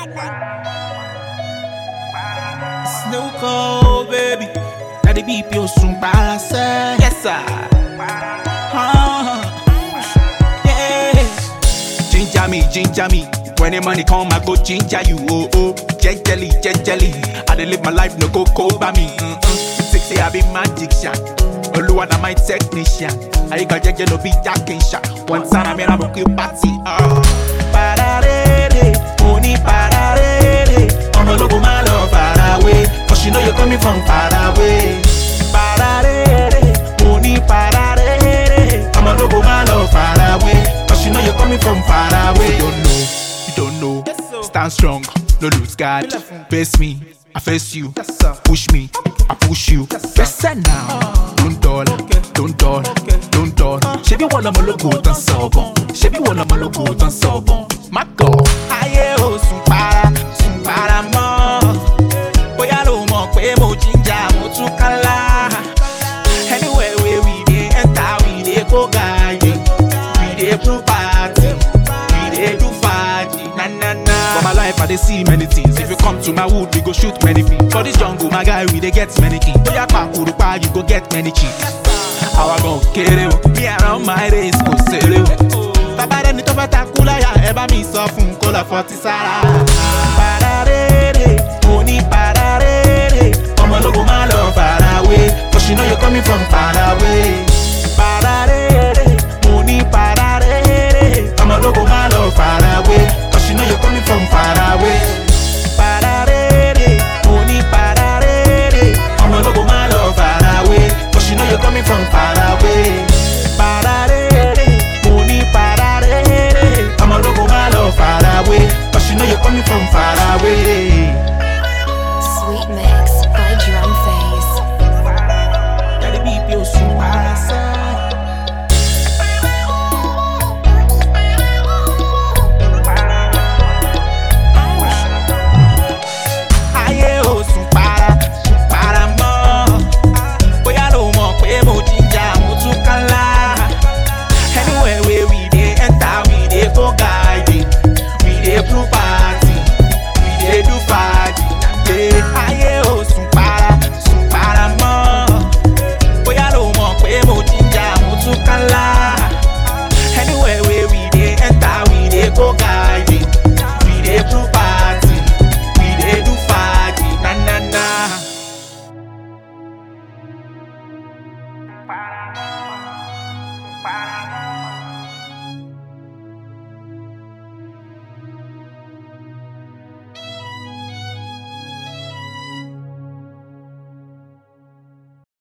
Snooker, baby. Now the beep you soon pass. Yes, sir. Uh, yeah. Ginger me, ginger me. When the money come, I go ginger you. Oh, oh. Gently, gently. I dey live my life, no go cold by me. Mm-mm. Sexy, I be magic shot. Oluwa na my technician. I got jeje no be jacking shot. One time I mean I'm a quick party. Oh. Pararere, money pararere. Ọmọ ológun máa lọ far away. Cause you know you're coming from far away. Pararere, money pararere. Ọmọ ológun máa lọ far away. Cause you know you're coming from far away. You don't know, you don't know. Stand strong, no lose guard. Face me, I face you. Push me, I push you. Listen now, don't dull, don't dull, don't dull. Ṣebí wọ́n lọmọ lógo tán sọ̀bọ̀n? Ṣebí wọ́n lọmọ lógo tán sọ̀bọ̀n? Má gọ̀. Ayé ò sùn para, sùn para mọ́. Bóyá ló mọ̀ pé mo jíjà, mo tún kálá. Anywhere wey we dey enter, we dey go gaye. We dey do party, we dey do party, na na na. For my life, I dey see many things. If you come to my wood, we go shoot many things. For this jungle, my guy, we dey get many things. Bóyá pàkúrúpá, you go get many chicks. Àwa gan kéré o, me around my race kò ṣeré o. Bàbá rẹ̀ ní tó fẹ́ takú láyà, ẹ bá mi sọ fún un kó lọ fọtí sára. Pararere, mo ní pararere, ọmọ ológun máa lọ farawé, cause you know you're coming from far away. Pararere, mo ní pararere, ọmọ ológun máa lọ farawé, cause you know you're coming from far away. Pararere, mo ní pararere, ọmọ ológun máa lọ farawé, cause you know you're coming from far away. Pararere, mo ní pararere, ọmọ ológun máa lọ farawé, cause you know you're coming from far away.